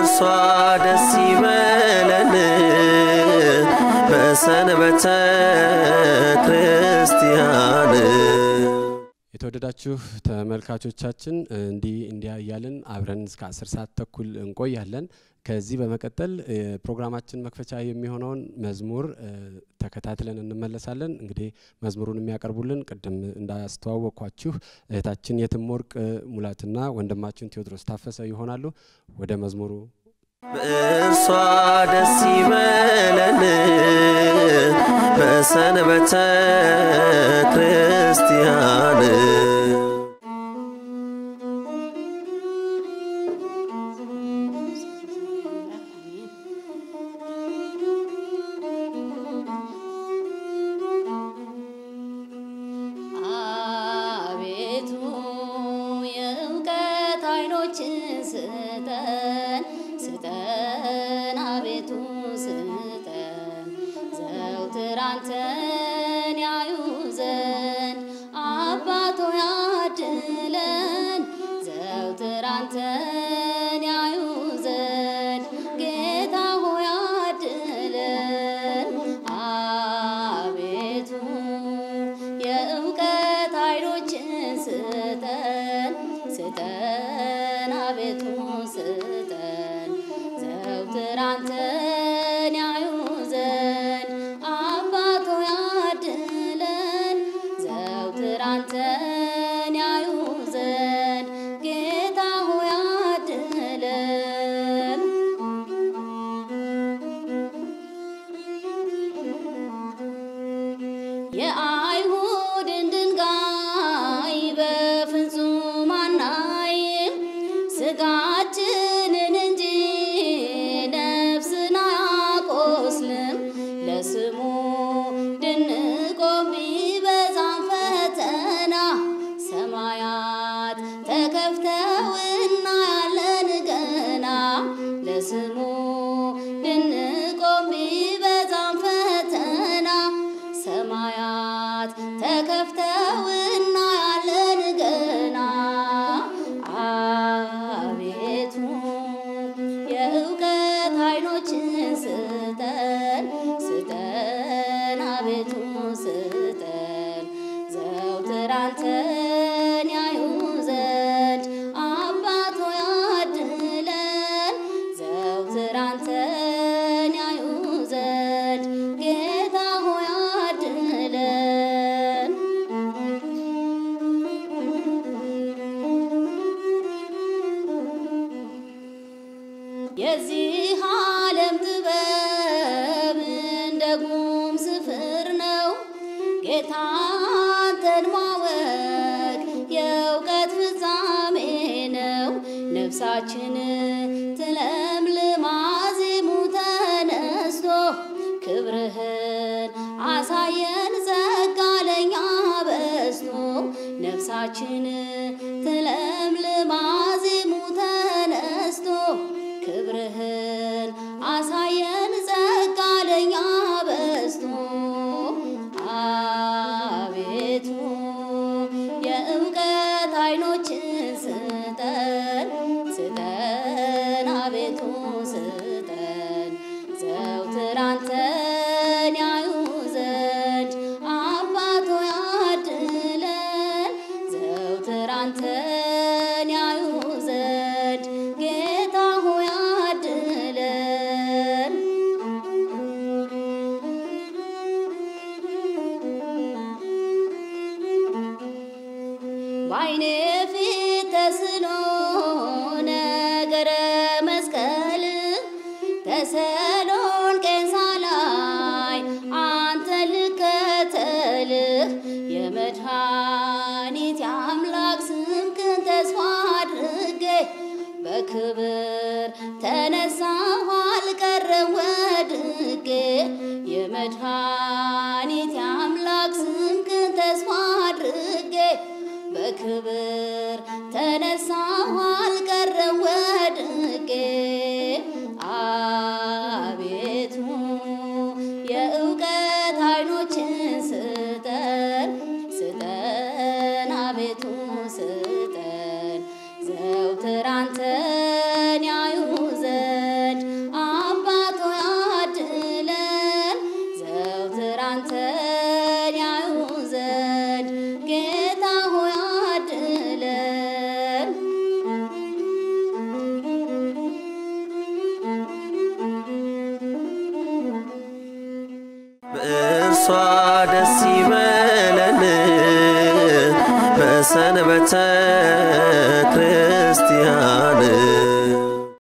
በእርሷ ደስ ይበለን በሰንበተ ክርስቲያን የተወደዳችሁ ተመልካቾቻችን እንዲህ እንዲያ እያልን አብረን እስከ አስር ሰዓት ተኩል እንቆያለን። ከዚህ በመቀጠል እ፣ ፕሮግራማችን መክፈቻ የሚሆነውን መዝሙር እ፣ ተከታትለን እንመለሳለን። እንግዲህ መዝሙሩን የሚያቀርቡልን ቅድም እንዳስተዋወቅኳችሁ እህታችን የትምወርቅ ሙላትና ወንድማችን ቴዎድሮስ ታፈሰ ይሆናሉ። ወደ መዝሙሩ በእርሷ ደስ ይበለን በሰንበተ ክርስቲያን አቤቱ የእውቀት አይኖችን ስጠን ስጠን አቤቱ ስጠን ዘውትር አንተን ያዩ ዘንድ አባቶ ያድለን ዘውትር አንተን ያዩ ዘንድ ጌታ ሆይ አድለን አቤቱ የእውቀት አይኖችን ስጠን ስጠን አቤቱ ስጠን ዘውትር አንተን ያዩ ዘንድ አባቶ ያድለን ዘውትር አንተን ያዩ ዘንድ ጌታ ሆይ አድለን የአይሁድን ድንጋይ በፍጹም አናይም፣ ስጋችንን እንጂ ነፍስን አያቆስልም። ለስሙ ድንቆም ቢበዛም ፈተና ሰማያት ተከፍተው እናያለን ገና ለስሙ ድንቆም ቢበዛም ፈተና ሰማያት ተከፍተው እናያለን ገና አቤቱ የእውቀት አይኖችን ስጠን ስጠን አቤቱ ስጠን ዘውትር አንተን ያዩ ዘንድ አባቶ ያድለን ዘውትር አንተን ያዩ ዘንድ ጌታ ሆይ አድለን የዚህ ዓለም ጥበብ እንደ ጉም ስፍር ነው። ጌታ አንተን ማወቅ የእውቀት ፍጻሜ ነው። ነፍሳችን ትለምልም አዜሙ ተነስቶ ክብርህን አሳየን ጸጋ ለኛ በዝቶ ነፍሳችን ትለምልም አዜሙ ተነስቶ ክብርህን አሳየን ጸጋ ለኛ በዝቶ አቤቱ የእውቀት አይኖችን ስጠን ስጠን አቤቱ ስጠን ዘውትር አንተን ያዩ ዘንድ አባቶ ያድለን ዘውትር አንተን ያዩ ዘንድ ጌታ ሆይ አድለን በዓይኔ ፊት ተስሎ ነገረ መስቀል ተሰሎንቄን ሳላይ አንተ ልከተልህ የመድኃኒት የአምላክ ስምክን ተስፋ አድርጌ በክብር ተነሳሁ አልቀረም ወድቄ የመድኃኒት የአምላክ ስምክን ተስፋ አድርጌ በክብር ተነሳሁ አልቀረም ወድቄ አቤቱ የእውቀት አይኖችን ስጠን ስጠን አቤቱ ስጠን ዘውትር አንተን ያዩ ዘንድ ደስ ይበለን በሰንበተ ክርስቲያን